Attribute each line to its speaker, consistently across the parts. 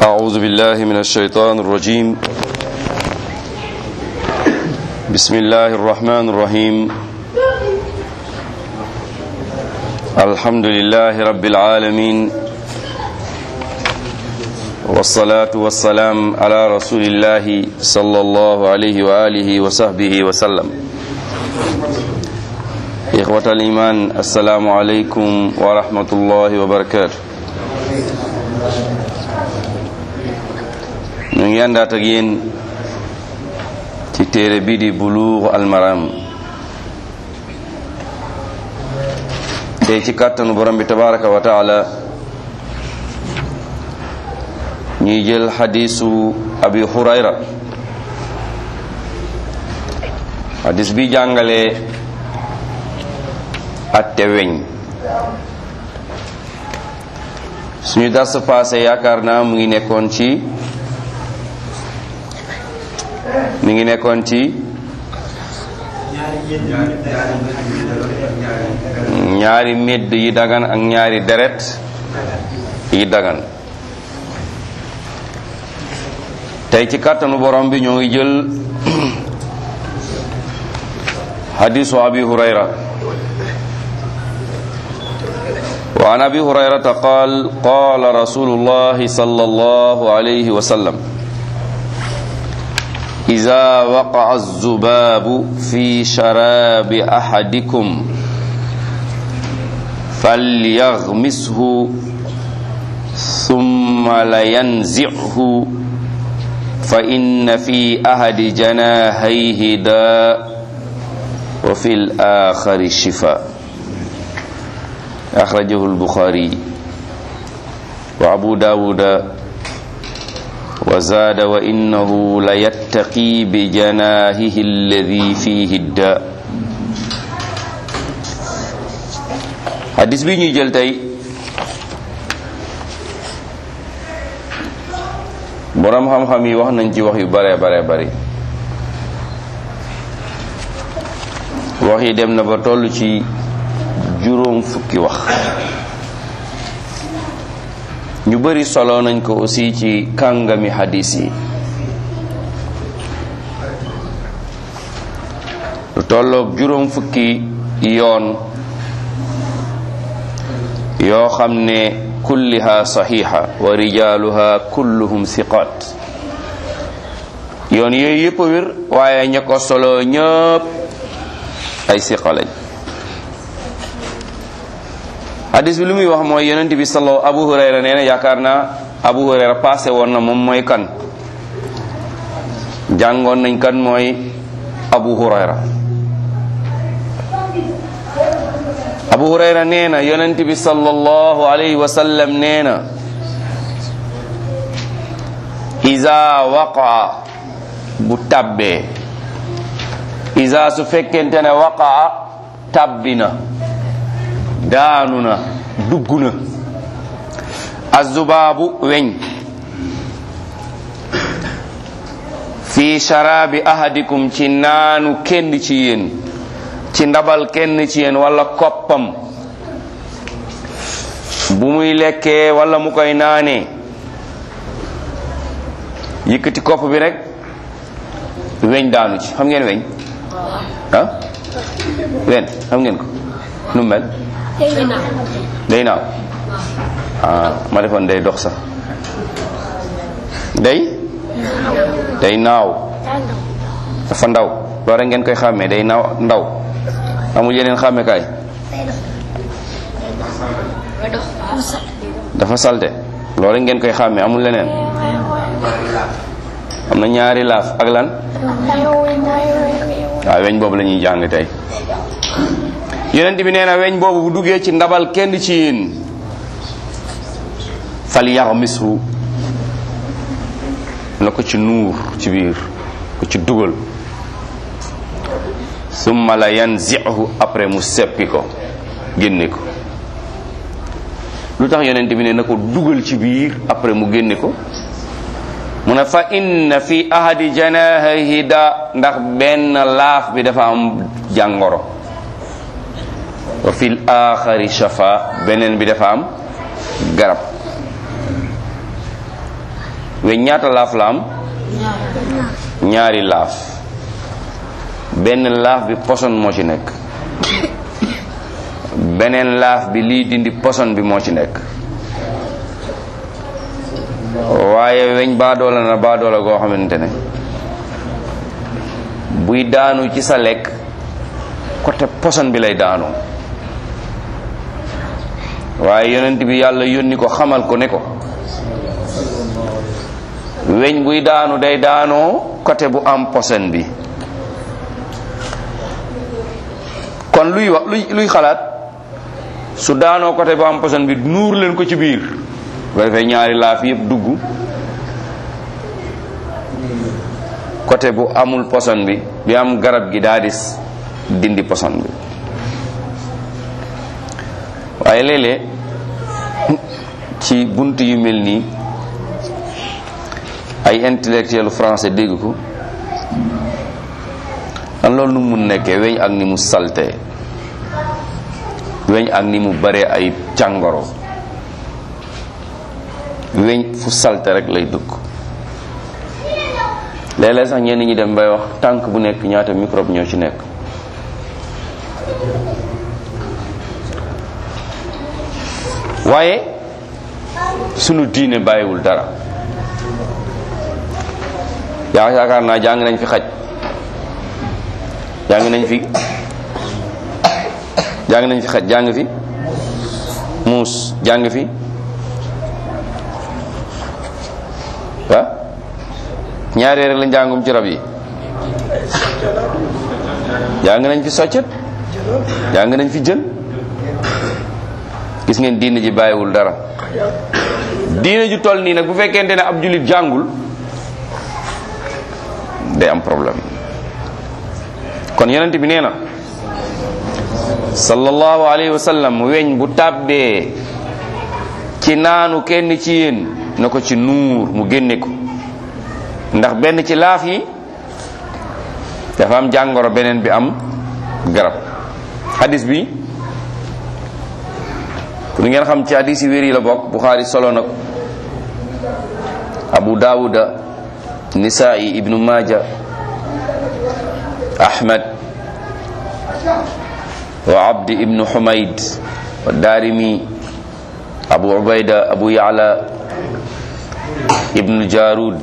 Speaker 1: أعوذ بالله من الشيطان الرجيم بسم الله الرحمن الرحيم الحمد لله رب العالمين والصلاة والسلام على رسول الله صلى الله عليه وآله وصحبه وسلم إخوة الإيمان السلام عليكم ورحمة الله وبركاته ñu ngi àndaat ak yéen ci téere bii di Buluugh al Maram tey ci kàttanu borom bi tabaraka wa taala ñuy jël xadiisu abi hurayra xadiis bi jàngale atte weñ suñu dars passé yaakaar naa mu ngi nekkoon ci mi ngi nekkoon ci ñaari medd yi dagan ak ñaari deret yi dagan tey ci kàttanu borom bi ñoo ngi jël hadisu abi hurayra wa an abi hurayrata qaal qaala rasulullahi sallallahu alayhi wa sallam إذا وقع الذباب في شراب أحدكم فليغمسه ثم لينزعه فإن في أحد جناحيه داء وفي الآخر شفاء أخرجه البخاري وأبو داود وزاد وإنه ليتقي بجناهه الذي فيه الداء hadis bi ñuy jël tey boroom xam-xam yi wax nañ ci wax yu bare bare bari wax yi dem na ba toll ci juróom fukki wax ñu bari solo nañ ko aussi ci kàngami hadis yi lu tolloog juróom fukki yoon yoo xam ne kulliha saxiixa wa rijaaluha kulluhum siqaat yoon yooyu yëpp a wér waaye ña ko solo ñëpp ay siqa lañ hadis bi lu muy wax mooy yonent bi salo abu hurayra nee na yaakaar naa abu hurayra passé woon na moom mooy kan jàngoon nañ kan mooy abu hurayra abu hurayra nee na yonent bi sallallahu alayhi wa sallam nee na iza waqaa bu tabbee iza su fekkente ne waqaa tabbina daanu na dugg na azubaabu weñ fi sharabi ahadikum ci naanu kenn ci yéen ci ndabal kenn ci yéen wala koppam bu muy lekkee wala mu koy naanee yëkkati kopp bi rek weñ daanu ci xam ngeen weñ ah wen xam ngeen ko nu mel day naaw ah ma defoon day dox sax day day naaw dafa ndaw loolu rek ngeen koy xàmmee day naaw ndaw amul yeneen xàmmekaay dafa salte loolu rek ngeen koy xàmmee amul leneen am na ñaari laaf ak lan waaw weñ boobu la ñuy jàng tey yonent bi nee na weñ boobu bu duggee ci ndabal kenn ci yéen fal yaxmisu na ko ci nuur ci biir ko ci dugal summa la yanzihu après mu seppi ko génne ko lu tax yonent bi ne na ko dugal ci biir après mu génne ko mu ne fa inna fi ahadi janahihi da ndax benn laaf bi dafa am jàngoro wa fil axari shafa beneen bi dafa am garab weñ ñaata laaf la am ñaari laaf benn laaf bi poson moo ci nekk beneen laaf bi lii dindi poson bi moo ci nekk waaye weñ baadoola na baadoola goo xamante ne buy daanu ci sa lekk côté poson bi lay daanoo waaye yonent bi yàlla yónni ko xamal ko ne ko weñ buy daanu day daanoo côté bu am poson bi kon luy wax luy luy xalaat su daanoo côté bu am poson bi nuur leen ko ci biir bu ko defee ñaari laaf yëpp dugg côté bu amul poson bi bi am garab gi daa dis dindi poson bi waaye léeg-léeg ci bunt yu mel nii ay intellectuel français dégg ko dan loolu nu mun nekkee weñ ak ni mu salte weñ ak ni mu bare ay càngoro weñ fu salte rek lay dugg léeg-léeg sax ñenn ñi dem bay wax tànk bu nekk ñaata microbe ñoo ci nekk waaye sunu diine bàyyiwul dara yaa yaakaar naa jàng nañ fi xaj jàng nañ fi jàng nañ fi xaj jàng fi muus jàng fi ah ñaari rek lañ jàngum ci rab yi jàng nañ fi soccet jàng nañ fi jën gis ngeen diine ji bàyyiwul dara diine ju toll nii nag bu fekkente ne ab jullit jàngul day am problème kon yonent bi nee na sallallahu alayhi wa sallam weñ bu tàbbee ci naanu kenn ci yéen na ko ci nuur mu génne ko ndax benn ci laaf yi dafa am jàngoro beneen bi am garab hadis bi pour ngeen xam ci hadis yi wér yi la bokk Buxaari solo na ko Abu Daawuda Nisaa'i Ibnu Maaja Ahmad wa Abdi Ibnu Humayd wa Daarimi Abu Ubayda Abu Ya'la Ibnu Jaarud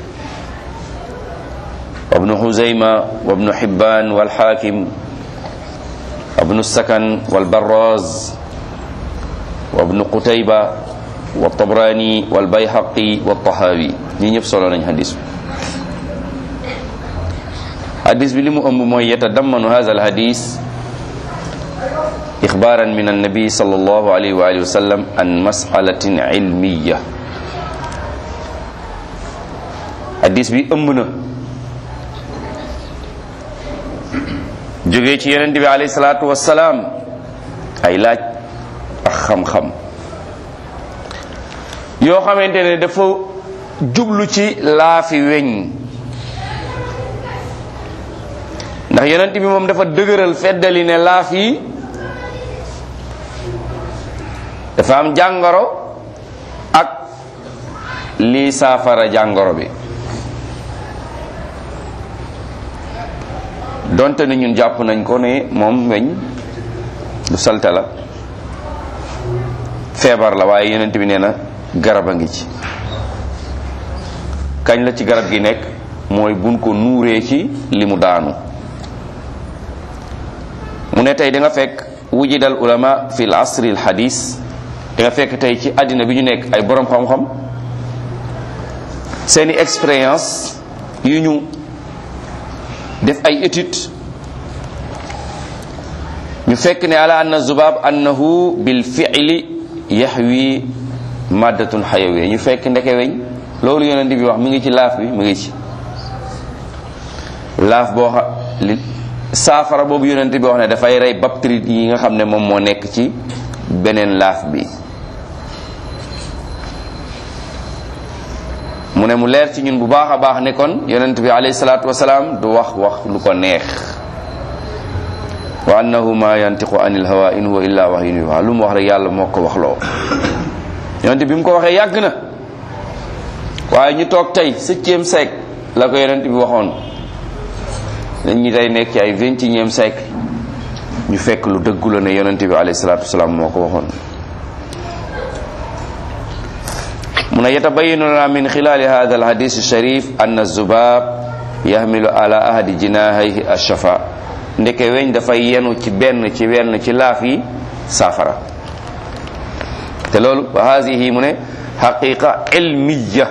Speaker 1: wa Ibnu Huzayma wa Ibnu Hibbaan wal Haakim wa Ibnu Sakan wal Barraaz wa Ibnu Qutayba wa Tabrani wal Bayhaqi wa Tahawi ñi ñëpp solo nañ hadis bi hadis bi li mu ëmb mooy yatadammanu hadha al hadis إخبارا من النبي صلى الله عليه وآله وسلم عن مسألة علمية حديث بي أمنا jógee ci yonent bi alayhi salaatu wassalaam ay laaj ak xam-xam yoo xamante ne dafa jublu ci laafi weñ ndax yonent bi moom dafa dëgëral feddali ne laaf yi dafa am jàngoro ak lii saafara jàngoro bi donte ni ñun jàpp nañ ko ne moom weñ du salte la feebar la waaye yonent bi nee na garab a ngi ci kañ la ci garab gi nekk mooy buñ ko nuuree ci li mu daanu mu ne tey da nga fekk wujidal ulama fi l asri al hadis da nga fekk tey ci àddina bi ñu nekk ay borom xam-xam seeni expérience yu ñu def ay étude ñu fekk ne ala anna zubab annahu bil fi'li yahwi maddatun xayawiya ñu fekk ndeke weñ loolu yonent bi wax mi ngi ci laaf bi mi ngi ci laaf boo xa li saafara boobu yonent bi wax ne dafay rey bactérie yi nga xam ne moom moo nekk ci beneen laaf bi mu ne mu leer ci ñun bu baax a baax ne kon yonent bi alayhi salaatu wasalaam du wax wax lu ko neex wa annahu ma yantiqu anil hawa in huwa illa wahyun yuha lu mu wax rek yàlla moo ko wax loo yonent bi mu ko waxee yàgg na waaye ñu toog tey septième siècle la ko yonent bi waxoon dañ ñu tey nekk ci ay vingt et unième siècle ñu fekk lu dëggu la ne yonent bi alayhi salaatu wasalaam moo ko waxoon mu ne yatabayanu lana min xilaali hada alhadis alsharif ann azubab yahmilu ala ahadi jinahayhi alshafa ndeke weñ dafay yenu ci benn ci wenn ci laaf yi saafara te loolu wa hadihi mu ne xaqiqa ilmiya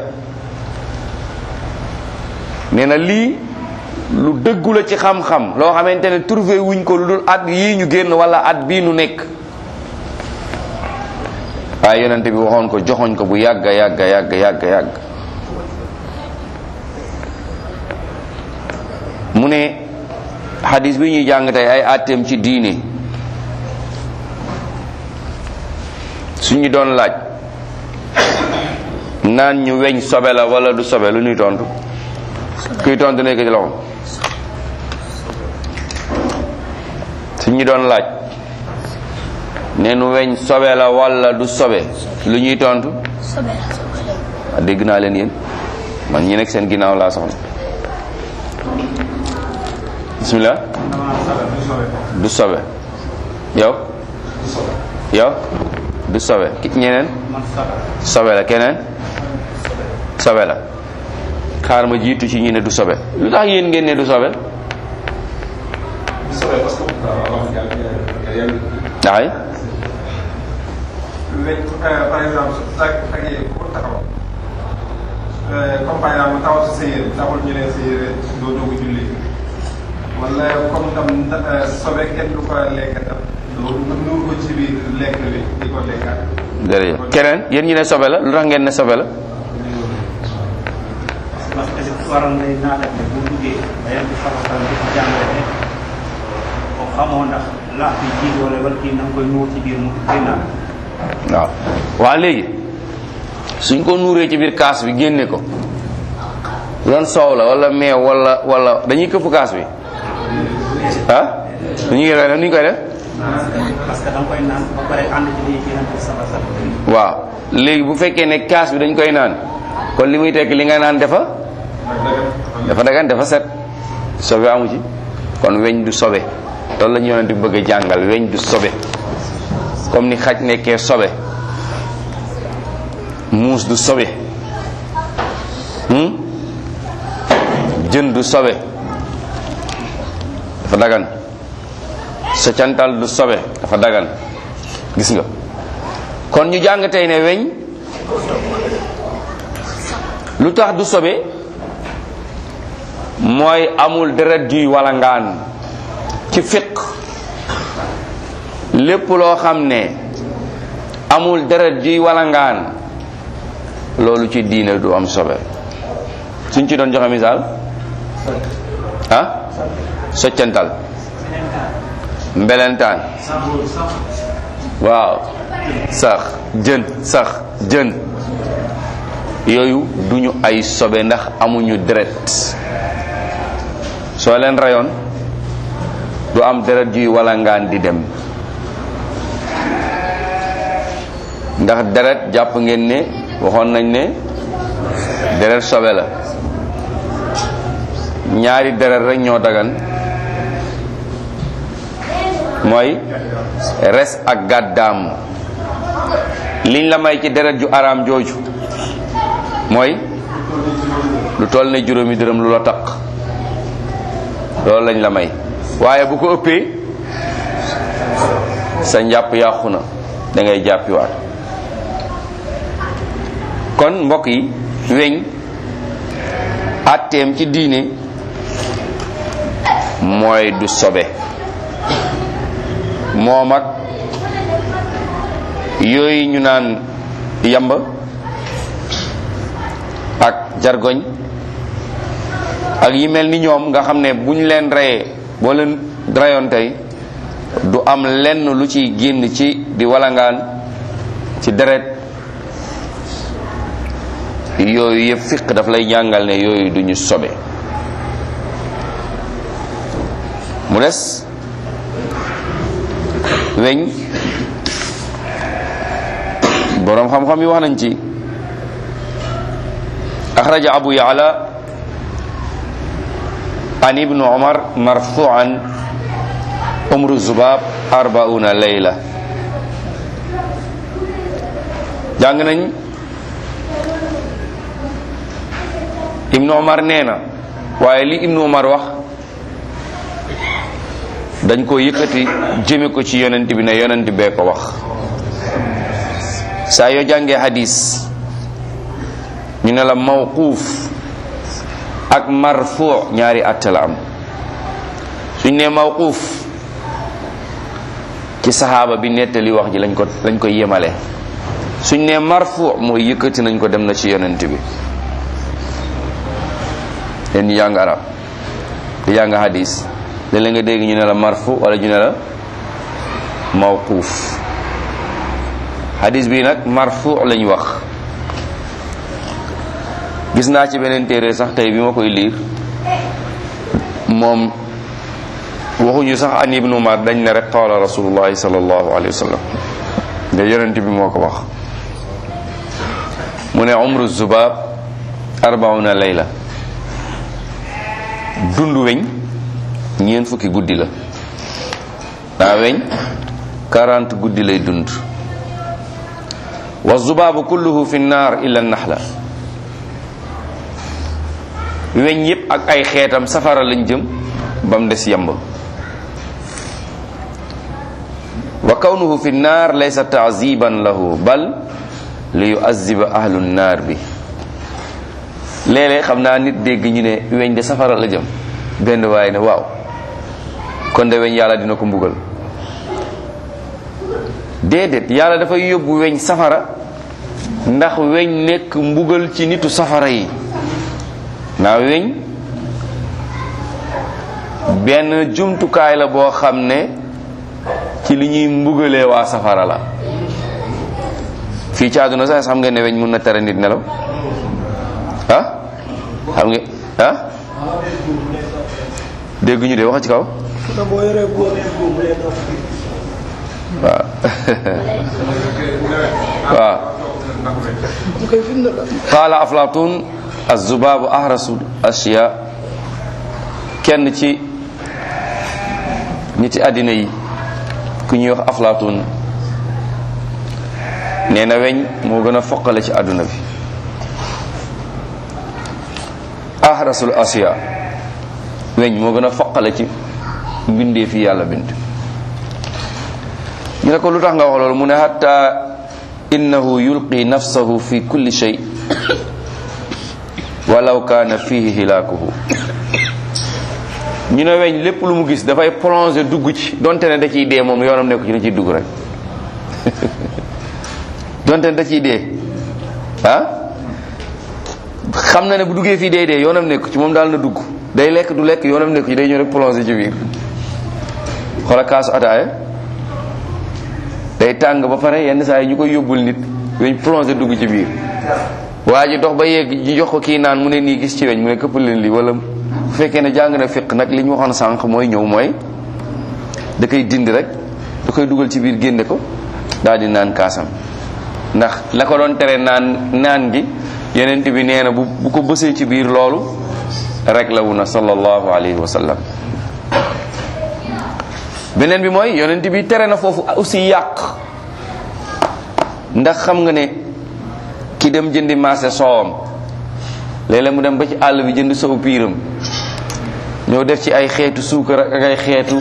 Speaker 1: nee na lii lu dëggu la ci xam-xam loo xamante ne trouvé wuñ ko lu dul at yii ñu génn wala at bii nu nekk waaye yonente bi waxoon ko joxoñ ko bu yàgga yàgga yàgga yàgga yàgg mu ne xadis bi ñuy jàng tey ay atteem ci diine suñu doon laaj naan ñu weñ sobe la wala du sobe lu ñuy tontu kuy tontu nekk ci loxo suñu doon laaj ne nu weñ sobe la wala du sobe lu ñuy tontu a dégg naa leen yéen man ñi nekk seen ginnaaw laa soxla bismillah du sobe yow yow du sobe ñeneen sobe la keneen sobe la xaar ma jiitu ci ñi ne du sobe lu tax yéen ngeen ne du sobe daxay
Speaker 2: léegi par exemple su ak ak yéen ku taxaw comme par exemple taxaw si sa yére taxul ñu ne sa yére doo dugg julli wala comme tam sobe kenn du ko lekk tam doo nuur ko ci biir lekk bi di ko lekkaat.
Speaker 1: jërëjëf keneen yéen ñi ne sobe la lu tax ngeen ne sobe la
Speaker 3: parce que waroon lay naata ne bu duggee dayan di faral di ko jàngale ne ko xamoo ndax laaf yi jiit wala wala kii na nga koy nuur ci biir mu génnaat
Speaker 1: waaw waa léegi suñ ko nuuree ci biir kaas bi génne ko doon soow la wala meew wala wala dañuy këpp kaas bi ah dañuy koy def nu ñu koy def
Speaker 3: parce que da nga koy naan ba pare ànd ci lii yeneen bi saba saba
Speaker 1: waaw léegi bu fekkee ne kaas bi dañ koy naan kon li muy tekk li nga naan dafa dafa dagan dafa set sobe amu ci kon weñ du sobe loolu la ñu yonent bi bëgg a jàngal weñ du sobe comme ni xaj nekkee sobe muus du sobe hmm? jën du sobe dafa dagan socantal du sobe dafa dagan gis nga kon ñu jàng tey ne weñ lu tax du sobe mooy amul deret juy walangaan ci fiq lépp loo xam ne amul deret juy walangaan loolu ci diine du am sobe suñ ci doon joxe misaal ah soccantal mbelentaan waaw sax jën sax jën yooyu duñu ay sobe ndax amuñu deret soo leen rayoon du am deret juy walangaan di dem ndax deret jàpp ngeen ne waxoon nañ ne deret sobe la ñaari deret rek ñoo dagan mooy res ak gàddaam liñ la may ci deret ju araam jooju mooy lu toll ne juróomi dërëm lu la taq loolu lañ la may waaye bu ko ëppee sa njàpp yàqu na da ngay jàppiwaat kon mbokk yi weñ atteem ci diine mooy du sobe moom ak yooyu ñu naan yamba ak jargoñ ak yi mel ni ñoom nga xam ne buñ leen reyee boo leen rayoon tey du am lenn lu ciy génn ci di walangaan ci deret yooyu yëpp fiq daf lay jàngal ne yooyu duñu sobe mu des weñ boroom xam-xam yi wax nañ ci axraja abu yaala an ibnu umar marfuan umru zubab arbauna layla jàng nañ ibnu umar nee na waaye li ibnu umar wax dañ ko yëkkati jëme ko ci yonent bi ne yonent bee ko wax saa yoo jàngee hadis ñu ne la mawquuf ak marfu ñaari atte la am suñ ne mawquuf ci saxaaba bi nettali wax ji lañ ko lañ ko yemale suñ ne marfu mooy yëkkati nañ ko dem na ci yonent bi leen di jàng arab di jàng hadis léeg-léeg nga dégg ñu ne la marfu wala ñu ne la mawquuf hadis bi nag marfu lañ wax gis naa ci beneen téere sax tey bi ma koy liir moom waxuñu sax an ibnu umar dañ ne rek qaala rasulullahi sallallahu alayhi wa sallam nga yonent bi moo ko wax mu ne umru zubab arbauna layla dund weñ ñeent fukki guddi la daa weñ 40 guddi lay dund wa zubaabu kulluhu fi nnaar illa naxla weñ yépp ak ay xeetam safara lañ jëm ba mu des yamb wa kawnuhu fi nnaar laysa taaziban lahu bal li yuaziba ahlu nnaar bi léeg-léeg xam naa nit dégg ñu ne weñ de safara la jëm benn waaye ne waaw kon de weñ yàlla dina ko mbugal déedéet yàlla dafay yóbbu weñ safara ndax weñ nekk mbugal ci nitu safara yi naa weñ benn jumtukaay la boo xam ne ci li ñuy mbugalee waa safara la fii ci àdduna sax xam ngeen ne weñ mun na tere nit nelaw ah xam nga ah dégg ñu de wax ci kaw waaw waaw qaala aflatun azubaabu ahrasu ashiya kenn ci ñi ci àddina yi ku ñuy wax aflatun nee na weñ moo gën a foqale ci àdduna bi ahrasul asiya weñ moo gën a foqale ci mbindee fi yàlla bind ñu ne ko lu tax nga wax loolu mu ne hatta innahu yulqi nafsahu fi kulli shay walaw kaana fihi hilaakuhu ñu ne weñ lépp lu mu gis dafay plonger dugg ci donte ne da ciy dee moom yoonam nekku ci da ciy dugg rek donte ne da ciy dee ah xam na ne bu duggee fii day dee yoonam nekku ci moom daal na dugg day lekk du lekk yoonam nekku ci day ñëw rek plonger ci biir xoola kaasu ataaya day tàng ba pare yenn saa yi ñu koy yóbbul nit weñ plongé dugg ci biir waa ji dox ba yegg ñu jox ko kii naan mu ne nii gis ci weñ mu ne këppal leen lii wala bu fekkee ne jàng na fiq nag li ñu waxoon sànq mooy ñëw mooy da koy dindi rek da koy dugal ci biir génne ko daal di naan kaasam ndax la ko doon tere naan naan gi yenent bi nee na bu bu ko bësee ci biir loolu rek la wu na sallallahu alayhi wa sallam beneen bi mooy yonent bi tere na foofu aussi yàq ndax xam nga ne ki dem jëndi marché soowam léeg-léeg mu dem ba ci àll bi jënd sow piiram ñëw def ci ay xeetu suukar ak ay xeetu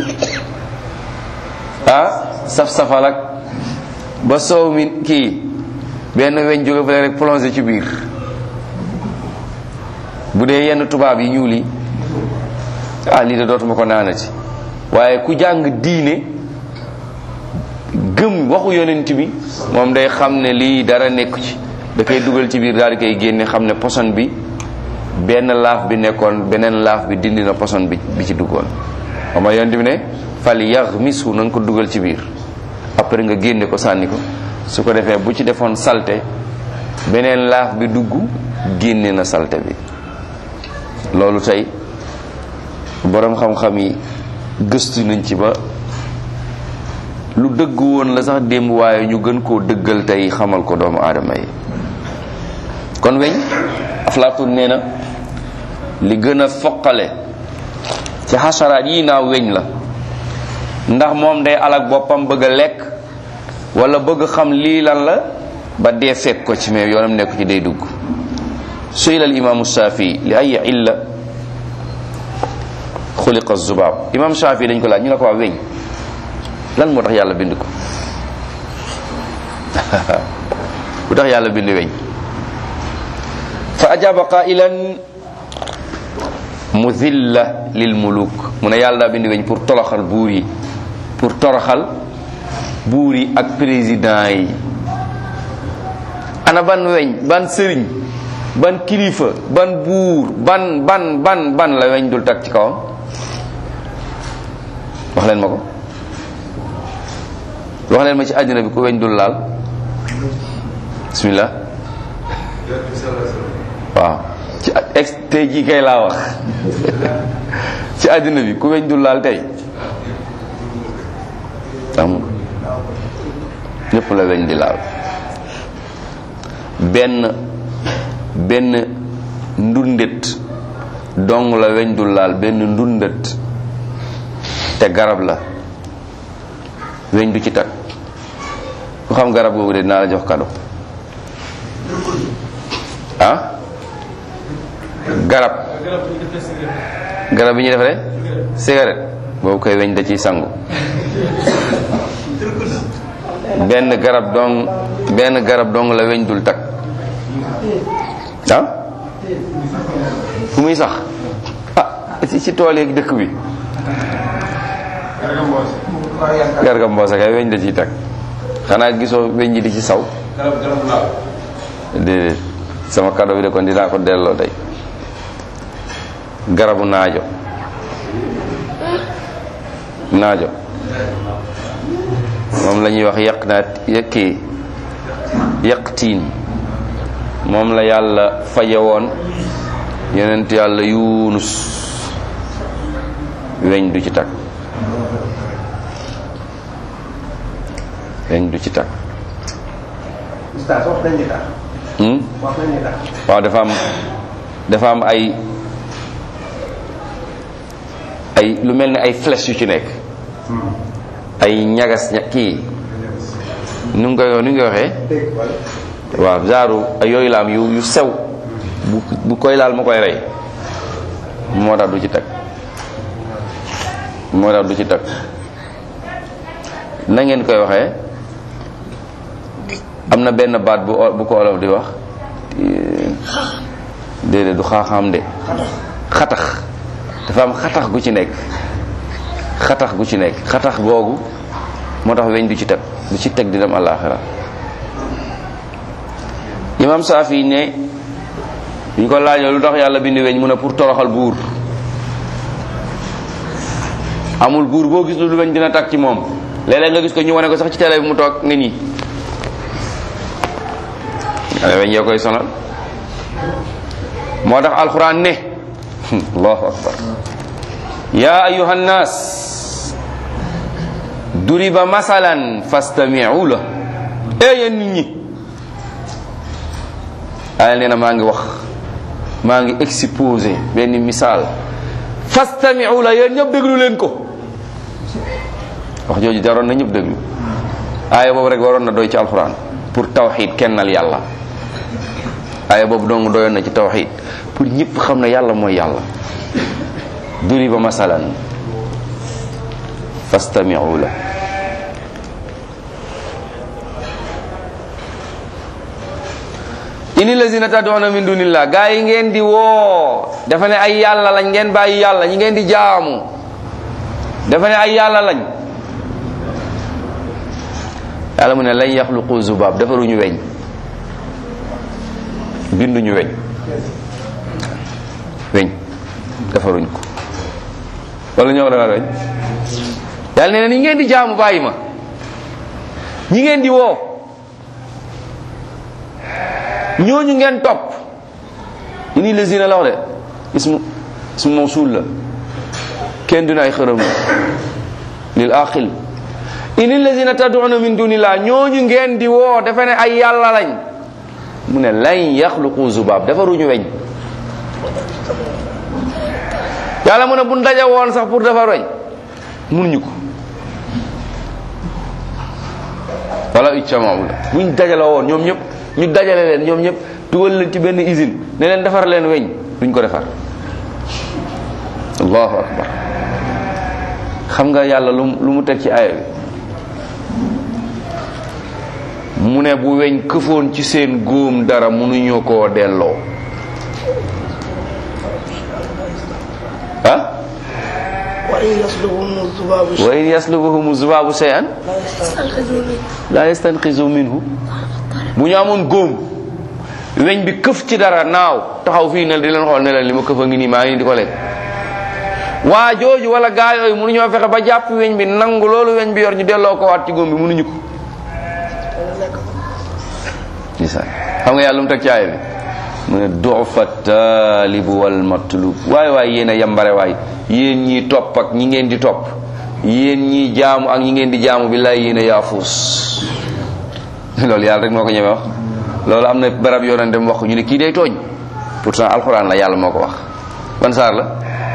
Speaker 1: ah saf-safal ak ba soow mi kii benn weñ jóge fa rek plongé ci biir bu dee yenn tubaab yi ñuul yi ah lii de dootuma ko naanati waaye ku jàng diine gëm waxu yonent bi moom day xam ne lii dara nekku ci da koy dugal ci biir daal di koy génne xam ne poson bi benn laaf bi nekkoon beneen laaf bi dindi na poson bi bi ci duggoon xam nga yonent bi ne fal yaxmisu na nga ko dugal ci biir après nga génne ko sànni ko su ko defee bu ci defoon salte beneen laaf bi dugg génne na salte bi loolu tey boroom xam-xam yi gëstu nañ ci ba lu dëgg woon la sax démb waaye ñu gën koo dëggal tey xamal ko doomu aadama yi kon weñ Aflaatun nee na li gën a foqale ci xasaraat yi naaw weñ la ndax moom day alak boppam bëgg a lekk wala bëgg xam lii lan la ba dee fekk ko ci mais yoonam nekku ci day dugg suyila al imaamu Shafii li ay illa xuliqa zubaab imaam Shafii dañ ko laaj ñu ne ko waa weñ lan moo tax yàlla bind ko lu tax yàlla bind weñ fa ajaba qailan mudilla lil muluk mu ne yàlla daa bind weñ pour toroxal buur yi pour toroxal buur yi ak président yi ana ban weñ ban sëriñ ban kilifa ban buur ban ban ban ban la weñ dul tag ci kawam wax leen ma ko wax leen ma ci àddina bi ku weñ dul laal bismillah waaw ci ex tey jii kay laa wax ci àddina bi ku weñ dul laal tey amul ñëpp la weñ di laal benn benn ndundet dong la weñ dul laal benn ndundet te garab la weñ du ci tag ku xam garab googu de dinaa la jox kado ah garab garab bi ñuy defaree cigarette boobu koy weñ da ciy sangu benn garab dong benn garab dong la weñ dul tag ah fu muy sax ah ci ci tool yeeg dëkk bi garga mboosa kay weñ da ciy tag xanaa gisoo weñ ji di ci saw déedéet sama kado bi de kon dinaa ko delloo tey garabu naajo naajo moom la ñuy wax yàq naat yëkkii yaqtiin moom la yàlla faje woon yonent yàlla yunus weñ du ci tag weñ du ci tag
Speaker 4: Oustaz wax nañ ni tax
Speaker 1: hmm?
Speaker 4: wax nañ ni tax
Speaker 1: waaw dafa am dafa am ay ay lu mel ni ay flèches yu ci nekk ay ñagas ña kii nu ngi koy nu ngi koy waxee
Speaker 4: dégg wala
Speaker 1: waaw genre ay yooyu la am yu yu sew bu bu koy laal ma koy rey moo tax du ci tag moo tax du ci tag na ngeen koy waxee am na benn baat bu o- bu ko olof di wax déedéet du xaaxaam de xatax dafa am xatax gu ci nekk xatax gu ci nekk xatax googu moo tax weñ du ci teg du ci teg di dem àllaaxira imam saafi ne ñu ko laajoo lu tax yàlla bind weñ mu ne pour toroxal buur amul buur boo gis lu weñ dina tag ci moom léeg-léeg nga gis ko ñu wane ko sax ci télé bi mu toog nga nii ale weñ yoo koy sonal moo tax alquran ne allahu akbar ya ayuha nnas duriba masalan fastami'u la ee yéen nit ñi yàlla nee na maa ngi wax maa ngi exposé benn misaal fastami'u la yéen ñëpp déglu leen ko wax jooju jaroon na ñëpp déglu aaya boobu rek waroon na doy ci alquran pour tawxid kennal yàlla aaya boobu dong doyoon na ci tawxid pour ñëpp xam ne yàlla mooy yàlla duriba masalan fastami'u la ini lazina tad'una min dunillah gaa yi ngeen di woo dafa ne ay yàlla lañ ngeen bàyyi yàlla ñi ngeen di jaamu dafa ne ay yàlla lañ yàlla mu ne lañ yaxluqu zubab defaruñu weñ binduñu weñ weñ defaruñ ko wala ñoo defar weñ yàlla nee na ñi ngeen di jaamu bàyyi ma ñi ngeen di woo ñooñu ngeen topp ini lazina la wax de ismu ismu mawsul la kenn dina ay xërëm lil aqil ini lazina tad'una min dunillah ñooñu ngeen di woo dafa ne ay yàlla lañ mu ne lan yaxluqu zubaab defaruñu weñ yàlla mu ne buñ daje woon sax pour defar weñ mënuñu ko wala ijtamau la buñ dajale woon ñoom ñëpp ñu dajale leen ñoom ñëpp dugal leen ci benn usine ne leen defar leen weñ duñ ko defar allahu akbar xam nga yàlla lu lu mu teg ci aaya bi mu ne bu weñ këfoon ci seen góom dara mënuñu koo delloo ah
Speaker 5: وإن يسلبهم الذباب
Speaker 1: wa in yaslubuhum zubaabu shay'an la yastanqizu minhu bu ñu amoon góom weñ bi këf ci dara naaw taxaw fii ne di leen xool ne leen li ma këf a ngi nii maa ngi di ko lekk waa jooju wala gaa yooyu mënuñoo fexe ba jàpp weñ bi nangu loolu weñ bi yor ñu delloo ko waat ci góom bi mënuñu ko ndeysaan xam nga yàlla lu mu teg ci aaya bi mu ne dufa taalibu wal matlub waay waay yéen a yambare waay yéen ñi topp ak ñi ngeen di topp yéen ñi jaamu ak ñi ngeen di jaamu billaay yéen a yaafuus loolu yàlla rek moo ko ñeme wax loolu am na barab yoo doon dem wax ko ñu ne kii day tooñ pourtant alxuraan la yàlla moo ko wax ban saar la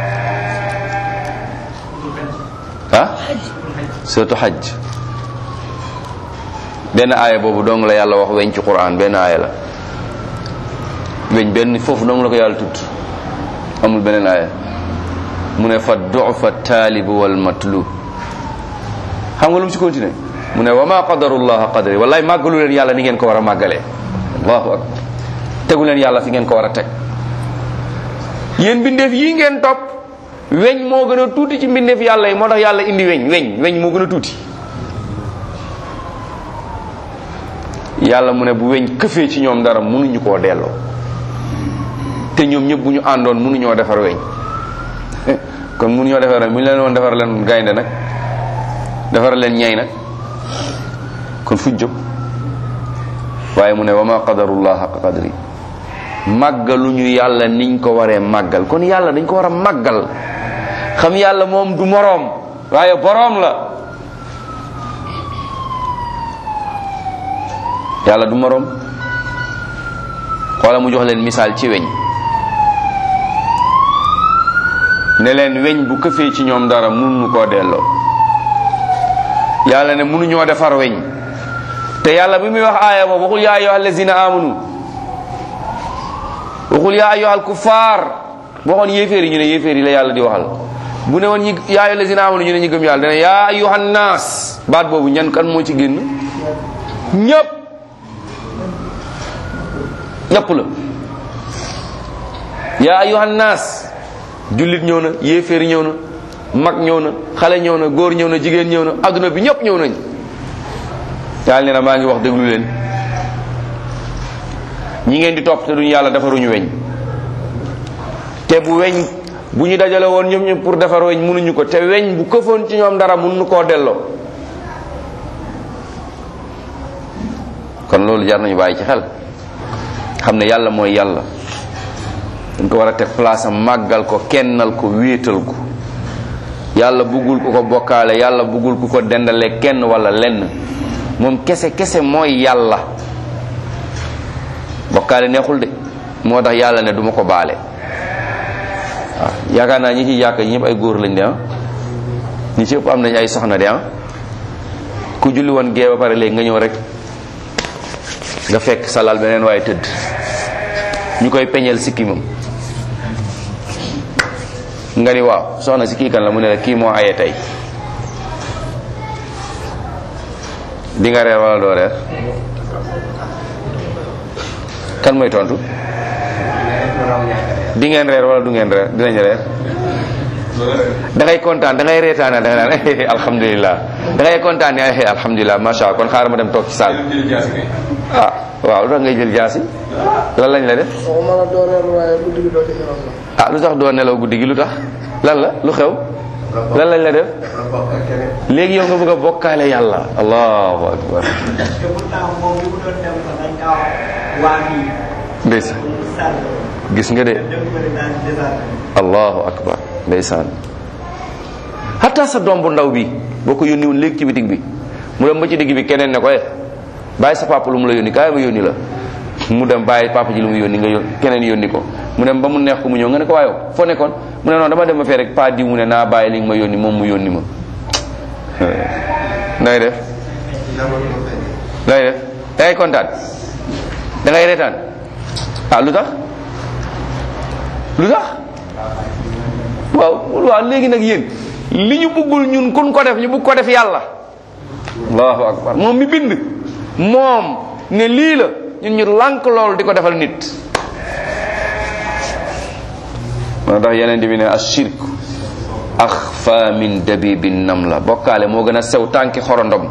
Speaker 1: ah surtout xaj benn aaya boobu dong la yàlla wax weñ ci quran benn aaya la weñ benn foofu dong la ko yàlla tudd amul beneen aaya mu ne fa dufa taalibu wal matlub xam nga lu mu ci continué mu ne wa ma qadarullaha qadri wallaay màggalu leen yàlla ni ngeen ko war a màggalee allahu akbar tegu leen yàlla fi ngeen ko war a teg yéen mbindeef yii ngeen topp weñ moo gën a tuuti ci mbindeef yàlla yi moo tax yàlla indi weñ weñ weñ moo gën a tuuti yàlla mu ne bu weñ këfee ci ñoom dara mënuñu koo delloo te ñoom ñëpp bu ñu àndoon mënuñoo defar weñ kon mënuñoo defar weñ bu ñu leen woon defar leen gaynde nag defar leen ñay nag kon fuñ jóg waaye mu ne wa ma qadarullah xaqa qadri màggaluñu yàlla niñ ko waree màggal kon yàlla dañ ko war a màggal xam yàlla moom du moroom waaye boroom la yàlla du moroom xoola mu jox leen misaal ci weñ ne leen weñ bu këfee ci ñoom dara mënuñu koo delloo yàlla ne mënuñoo defar weñ te yàlla bi muy wax aaya boobu waxul yaa ayyuhal lazina amanu waxul yaa ayyuhal kuffar waxoon yéeféer yi ñu ne yéeféer yi la yàlla di waxal bu ne woon ñi yaa ayyuhal lazina amanu ñu ne ñi gëm yàlla dana yaa ayyuhan naas baat boobu ñan kan moo ci génn ñëpp ñëpp la yaa ayyuhan naas jullit ñëw na yéeféer ñëw na mag ñëw na xale ñëw na góor ñëw na jigéen ñëw na adduna bi ñëpp ñëw nañ yàlla nee na maa ngi wax déglu leen ñi ngeen di topp te duñu yàlla defaruñu weñ te bu weñ bu ñu dajale woon ñoom ñëpp pour defar weñ mënuñu ko te weñ bu këfoon ci ñoom dara mënuñu koo delloo kon loolu jar nañu bàyyi ci xel xam ne yàlla mooy yàlla dañ ko war a teg place am màggal ko kennal ko wéetal ko yàlla buggul ku ko bokkaale yàlla buggul ku ko dendale kenn wala lenn moom kese kese mooy yàlla bokkaale neexul de moo tax yàlla ne duma ko baale waaw yaakaar naa ñi ci yàq ñëpp ay góor lañ de ah ñi ci ëpp am nañ ay soxna de ah ku julli woon gee ba pare léegi nga ñëw rek nga fekk salal beneen waaye tëdd ñu koy peñeel sikkimam nga ni waaw soxna si kii kan la mu ne la kii moo aye tey di nga reer wala doo reer kan mooy tontu di ngeen reer wala du ngeen reer dinañ reer da ngay kontaan da ngay reetaana da ngay naan eh alhamdulilah da ngay kontaan ne eh alhamdulilah macha allah kon xaaral ma dem toog ci saal ah waaw lu tax ngay jël jaasi lan lañ la def
Speaker 5: waxuma la doo reer waaye guddi gi doo ci nelaw sax.
Speaker 1: ah lu tax doo nelaw guddi gi lu tax lan la lu xew lan lañ la def léegi yow nga bëgg a bokkaale yàlla allahu akbar
Speaker 3: te pourtant moom li mu doon dem ko dañ kaa waa fii
Speaker 1: ndeysaan
Speaker 3: sàll
Speaker 1: gis nga de
Speaker 3: dem ko di daan désert
Speaker 1: allahu akbar ndeysaan hatta sa doom bu ndaw bi boo ko yónni woon léegi ci bitig bi mu dem ba ci digg bi keneen ne ko eh bàyyi sa papa lu mu la yónni kaay ma yónni la mu dem bàyyi papa ji lu mu yónni nga yón keneen yónni ko mu dem ba mu neex ko mu ñëw nga ne ko waaye foo nekkoon mu ne noonu dama dem ba fee rek pa diw mu ne naa bàyyi li nga ma yónni moom mu yónni ma nay def lay def da ngay kontaan da ngay reetaan ah lu tax lu tax waaw waaw léegi nag yéen li ñu bëggul ñun kun ko def ñu bëgg ko def yàlla allahu akbar moom mi bind moom ne lii la ñun ñu lànk loolu di ko defal nit moo tax yeneen bi ne ashirk axfa min dabibi namla bokkaale moo gën a sew tànki xorondom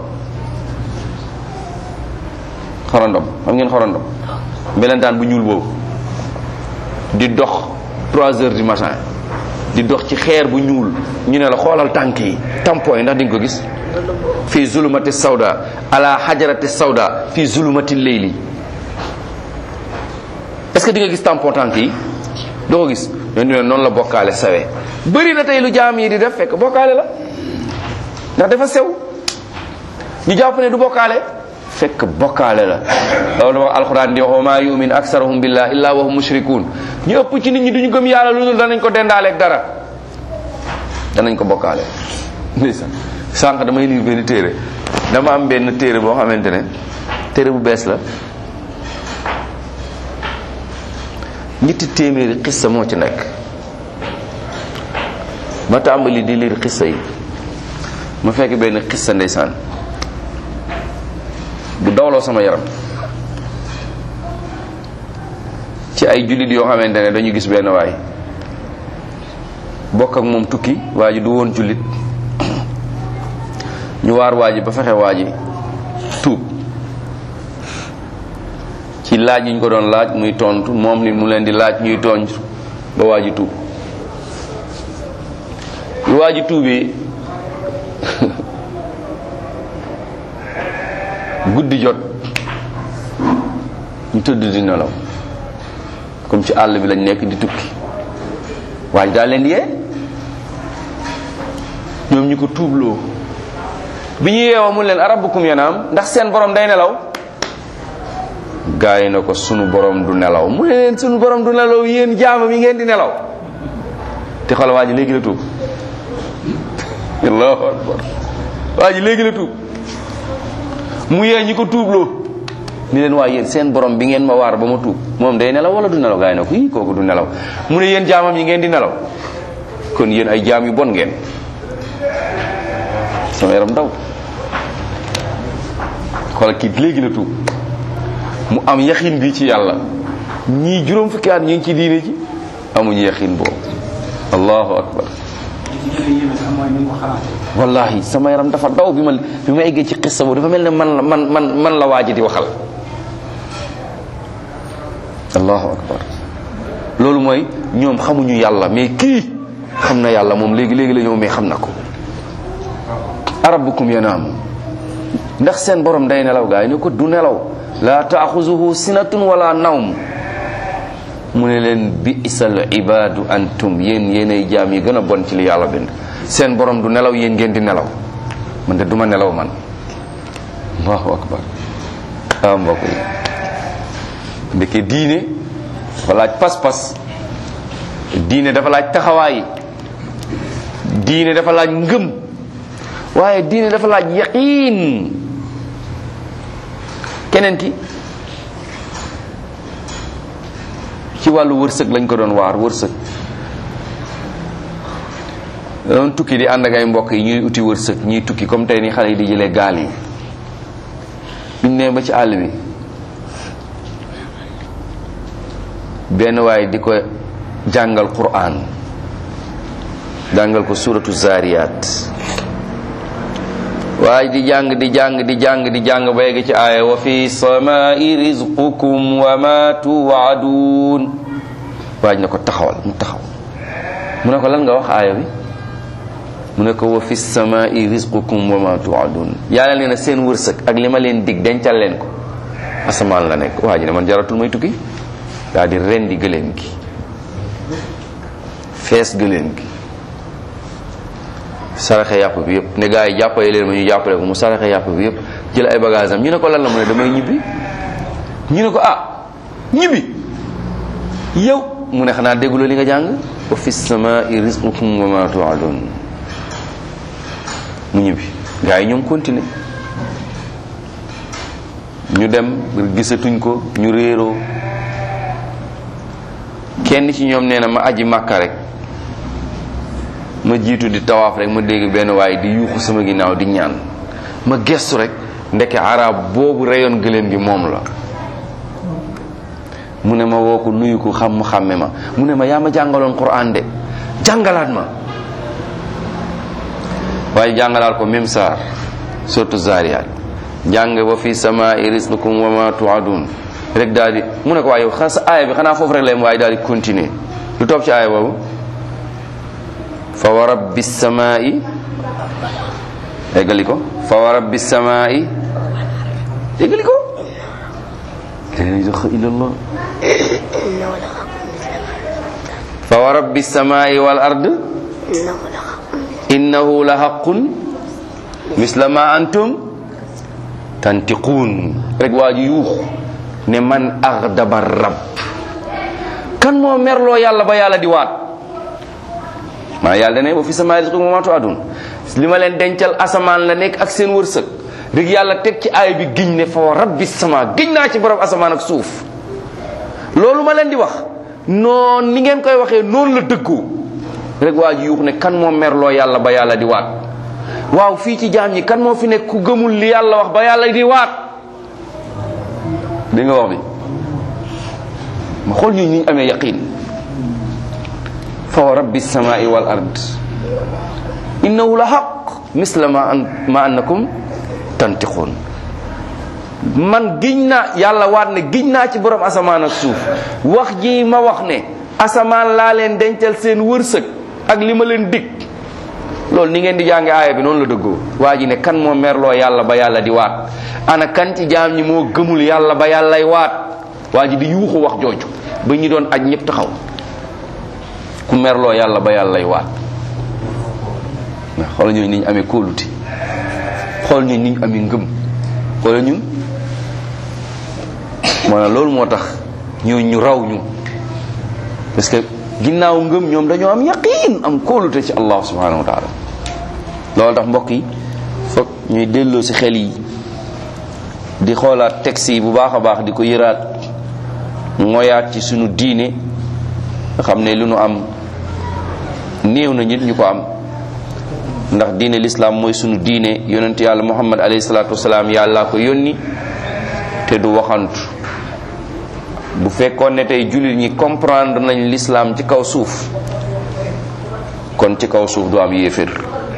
Speaker 1: xorondom xam ngeen xorondom melentaan bu ñuul boobu di dox 3 heures du matin di dox ci xeer bu ñuul ñu ne la xoolal tànk yi tampon yi ndax di nga ko gis fii zulumati sawda ala hajarati sawda fii zulumati leyli est-ce que di nga gis tampon tànk yi doo ko gis ñoo ne noonu la bokkaale sawee bëri na tey lu jaam yi di def fekk bokkaale la ndax dafa sew ñu jàpp ne du bokkaale fekk bokkaale la loolu wax alquran di wax wa ma yumin aksarahum billah illa wa hum mushrikun ñu ëpp ci nit ñi duñu gëm yàlla lu dul danañ ko dendaaleeg dara danañ ko bokkaale ndeysaan sànq damay lire benn téere dama am benn téere boo xamante ne téere bu bees la ñetti téeméeri xissa moo ci nekk ma tàmbali di lire xissa yi ma fekk benn xissa ndeysaan bu dawloo sama yaram ci ay jullit yoo xamante ne dañu gis benn waay bokk ak moom tukki waa ji du woon jullit ñu waar waa ji ba fexe waa ji tuub ci laaj yi ñu ko doon laaj muy tontu moom ni mu leen di laaj ñuy tooñ ba waa ji tuub lu waa ji tuubee guddi jot ñu tëdd di nelaw comme ci àll bi lañ nekk di tukki waaye daal leen yee ñoom ñu ko tuubloo bi ñu yeewoo mu leen arabukum yanaam ndax seen borom day nelaw gaa yi na ko sunu borom du nelaw mu ne leen sunu borom du nelaw yéen jaamam yi ngeen di nelaw te xoolal waa ji léegi la tuub allahu akbar waa ji léegi la tuub mu yee ñi ko tuubloo ni leen waa yéen seen borom bi ngeen ma waar ba ma tuub moom day nelaw wala du nelaw gaa yi na ko ii kooku du nelaw mu ne yéen jaamam yi ngeen di nelaw kon yéen ay jaam yu bon ngeen sama yaram daw xoolal kii léegi la tuub mu am yaxin bi ci yàlla ñii juróom fukki at ñu ngi ci diine ji amuñu yaxin boobu allahu akbar
Speaker 3: li ci gën a yéeme sax mooy ni mu ko xalaatee.
Speaker 1: wallahi sama yaram dafa daw bi ma bi ma eggee ci xissa boobu dafa mel ne man la man man man la waaji di waxal allahu akbar loolu mooy ñoom xamuñu yàlla mais kii xam na yàlla moom léegi léegi la ñëw mais xam na ko arabukum yanaam ndax seen borom day nelaw gaa yi ne ko du nelaw la taaxuzuhu sinatun wala nawm mu ne leen bi isal ibadu antum yéen yéenay jaam yi gën a bon ci li yàlla bind seen borom du nelaw yéen ngeen di nelaw man de duma nelaw man allahu akbar ah mbokk yi ndeke diine dafa laaj pas-pas diine dafa laaj taxawaay diine dafa laaj ngëm waaye diine dafa laaj yaqiin keneen ki ci wàllu wërsëg lañ ko doon waar wërsëg doon tukki di ànd ak ay mbokk yi ñuy uti wërsëg ñuy tukki comme tey ni xale yi di jëlee gaal yi biñ nee ba ci àll bi benn waay di ko jàngal Qur'an jàngal ko suratu zariyat waaye di jàng di jàng di jàng di jàng ba yegg ci aaya wa fi samai rizqukum wa ma tuwaadun waaj na ko taxawal mu taxaw mu ne ko lan nga wax aaya bi mu ne ko wa fi samai rizqukum wa ma tuwaadun yàlla nee na seen wërsëg ak li ma leen dig dencal leen ko asamaan la nekk waa ji ne man jaratul may tukki daal di rendi gëléem gi fees gëléem gi saraxe yàpp bi yëpp ne gars yi jàppale leen ma ñu jàppale ko mu saraxe yàpp bi yëpp jël ay bagage am ñu ne ko lan la mu ne damay ñibbi ñu ne ko ah ñibbi yow mu ne xanaa dégguloo li nga jàng wa fi samai rizqukum wa ma tuadun mu ñibbi gars yi ñoom continuer ñu dem gisatuñ ko ñu réeroo kenn ci ñoom nee na ma aji màkka rek ma jiitu di tawaaf rek ma dégg benn waaye di yuuxu sama ginnaaw di ñaan ma gestu rek ndeke arab boobu reyoon gëléem gi moom la mu ne ma woo ko nuyu ko xam mu xàmme ma mu ne ma yaa ma jàngaloon Qur'an de jàngalaat ma waaye jàngalaat ko même saar surtout Zariyat jàng wa fi samaa'i rizqukum wa ma tu'adun rek daal di mu ne ko waaye yow xanaa sa aaya bi xanaa foofu rek la waaye daal di continuer lu topp ci aaya boobu fa wa rabbi samaa'i eggali ko fa wa rabbi samaa'i eggali ko la ilaha illallah fa wa rabbi samaa'i wal ard innahu la haqqun misla ma antum tantiquun rek waa ji yuux ne man aghdaba rab kan moo merloo yàlla ba yàlla di waat maa yàlla dane wa fi samaa'i rizqukum wa ma tu'adun li ma leen dencal asamaan la nekk ak seen wërsëg rek yàlla teg ci aay bi giñ ne fa rabbi sama giñ naa ci borom asamaan ak suuf loolu ma leen di wax noon ni ngeen koy waxee noonu la dëggoo rek waa ji yuux ne kan moo merloo yàlla ba yàlla di waat waaw fii ci jaam ñi kan moo fi nekk ku gëmul li yàlla wax ba yàlla di waat di nga wax bi ma xool ñu ñu amee yaqin fa wa rabbi samai wal ard innahu la xaq misla ma an ma annakum tantiqun man giñ naa yàlla waat ne giñ naa ci borom asamaan ak suuf wax ji ma wax ne asamaan laa leen dencal seen wërsëg ak li ma leen dig loolu ni ngeen di jànge aaya bi noonu la dëggoo waa ji ne kan moo merloo yàlla ba yàlla di waat ana kan ci jaam ñi moo gëmul yàlla ba yàllay waat waa ji di yuuxu wax jooju ba ñi doon aj ñëpp taxaw ku merloo yàlla ba yàllay waat xoolal ñooñu ni ñu amee kóoluti xool ñun ni ñu amee ngëm xoolal ñun maanaam loolu moo tax ñoo ñu raw ñu parce que ginnaaw ngëm ñoom dañoo am yaqiin am kóolute ci allah subhanahu wa taala loolu tax mbokk yi foog ñuy delloo ci xel yi di xoolaat texte yi bu baax a baax di ko yëraat ngoyaat ci sunu diine nga xam ne lu nu am néew na nit ñu ko am ndax diine lislaam mooy sunu diine yonent yàlla muhammad alayhi salaatu wasalaam yàllaa ko yónni te du waxantu bu fekkoon ne tey jullit ñi comprendre nañ lislaam ci kaw suuf kon ci kaw suuf du am yéefér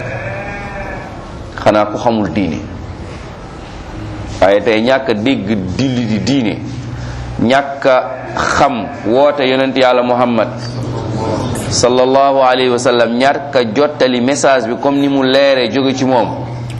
Speaker 1: xanaa ku xamul diine waaye tey ñàkk a dégg dilli di diine ñàkk a xam woote yonent yàlla muhammad sallallahu alayhi wa sallam ñàkk a jottali message bi comme ni mu leere jóge ci moom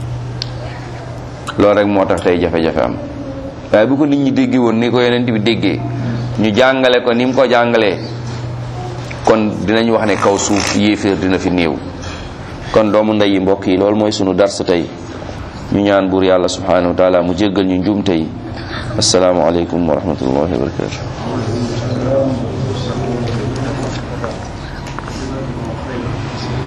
Speaker 1: loolu rek moo tax tey jafe-jafe am waaye bu ko nit ñi déggee woon ni ko yonent bi déggee ñu jàngale ko ni mu ko jàngalee kon dinañ wax ne kaw suuf yéeféer dina fi néew kon doomu ndey yi mbokk yi loolu mooy sunu dars tey ñu ñaan buur yàlla subhanahu wa taala mu jéggal ñu njuumte yi assalaamu aleykum wa rahmatullahi wa barakatuh